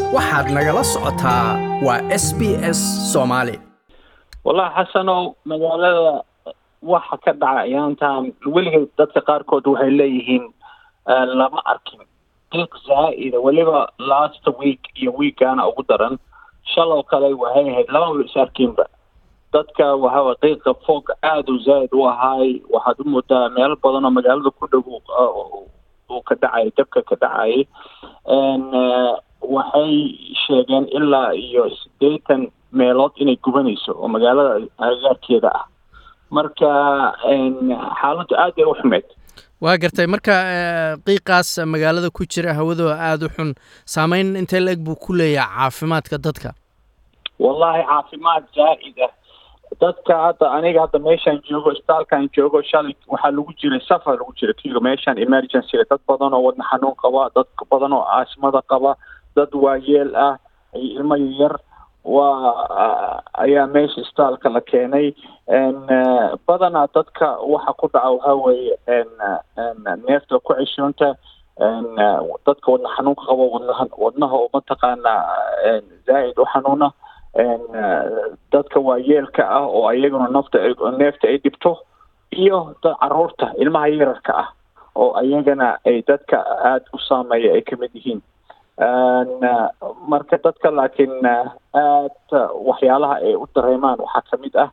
waxaad nagala socotaa waa s b s soomaali wallahi xasanow magaalada waxa ka dhaca ayaantan weligeed dadka qaarkood waxay leeyihiin lama arkin diiq zaa'ida weliba last week iyo weekana ugu daran shalow kale waxay ahayd lamaba is arkinba dadka waxaa qiiqa foog aada u zaa'id u ahaay waxaad u moodaa meelo badan oo magaalada ku dhow uu ka dhacay dabka ka dhacay waxay sheegeen ilaa iyo siddeetan meelood inay gubanayso oo magaalada agagaarkeeda ah marka xaaladdu aad bay u xumeyd waa gartay marka qiiqaas magaalada ku jira hawadoo aada u xun saameyn intee la eg buu ku leeyahay caafimaadka dadka wallahi caafimaad zaa'id ah dadka hadda aniga hadda meeshaan joogo isbitaalkaan joogo shalay waxaa lagu jiray safar lagu jiray kiga meeshaan emergency dad badan oo wadna xanuun qaba dad badan oo aasmada qaba dad waayeel ah ilmo yar waa ayaa meesha isbitaalka la keenay badanaa dadka waxa ku dhaca waxaa weeye neefta ku ceshoonta dadka wadna xanuunka qabo wadnaha wadnaha oo mataqaanaa zaa'id u xanuuna dadka waayeelka ah oo ayaguna nafta neefta ay dhibto iyo dad caruurta ilmaha yararka ah oo ayagana ay dadka aada u saameeya ay kamid yihiin marka dadka laakiin aada waxyaalaha ay u dareemaan waxaa kamid ah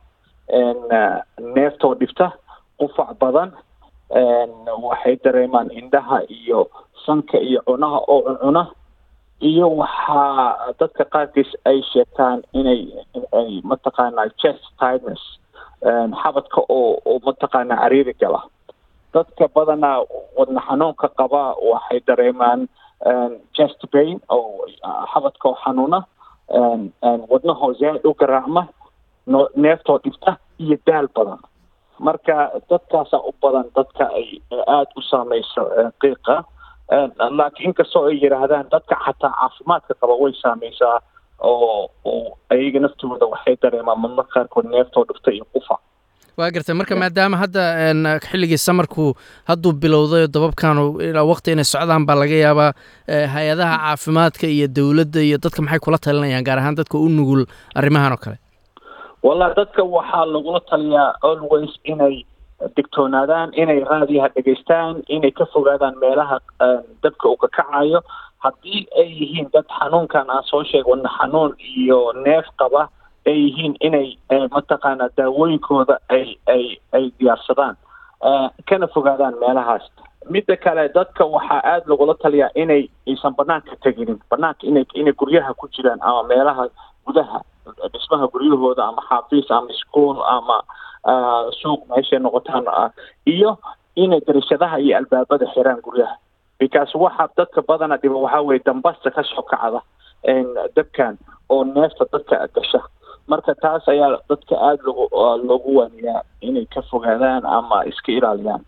neeftoo dhibta qufac badan waxay dareemaan indhaha iyo sanka iyo cunaha oo cuncuna iyo waxaa dadka qaarkiis ay sheegtaan inay ay mataqaanaa chest tightness xabadka oo oo mataqaanaa cariiri gala dadka badanaa wadna xanuunka qaba waxay dareemaan chest pain oo xabadka oo xanuuna wadnahoo zaad u garaacma neeftoo dhibta iyo daal badan marka dadkaasaa u badan dadka ay aada u saameyso qiiqa laakiin inkastoo ay yidhaahdaan dadka xataa caafimaadka qaba way saameysaa oo oo ayaga naftooda waxay dareemaan marmar qaarkood neeftoo dhifta iyo qufa waa gartay marka maadaama hadda xilligii samarku hadduu bilowday dababkan ilaa waqti inay socdaan baa laga yaabaa hay-adaha caafimaadka iyo dowladda iyo dadka maxay kula talinayaan gaar ahaan dadka u nugul arrimahan oo kale wallahi dadka waxaa lagula taliyaa always inay digtoonaadaan inay raadiyaha dhegaystaan inay ka fogaadaan meelaha dabka uu ka kacayo haddii ay yihiin dad xanuunkan aan soo sheeg wadna xanuun iyo neef qaba ay yihiin inay mataqaanaa daawooyinkooda ay ay ay diyaarsadaan kana fogaadaan meelahaas midda kale dadka waxaa aada lagula taliyaa inay aysan banaanka teginin banaanka inay inay guryaha ku jiraan ama meelaha gudaha dhismaha guryahooda ama xaafiis ama school ama suuq meeshay noqotaan iyo inay darishadaha iyo albaabada xiraan guryaha because waxa dadka badana dhiba waxaa weye dambasta kasoo kacda dabkan oo neefta dadka gasha marka taas ayaa dadka aada logu loogu waaniyaa inay ka fogaadaan ama iska ilaaliyaan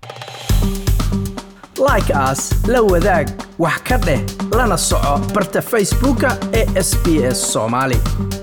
like as la wadaag wax ka dheh lana soco barta facebooka ee s b s soomaali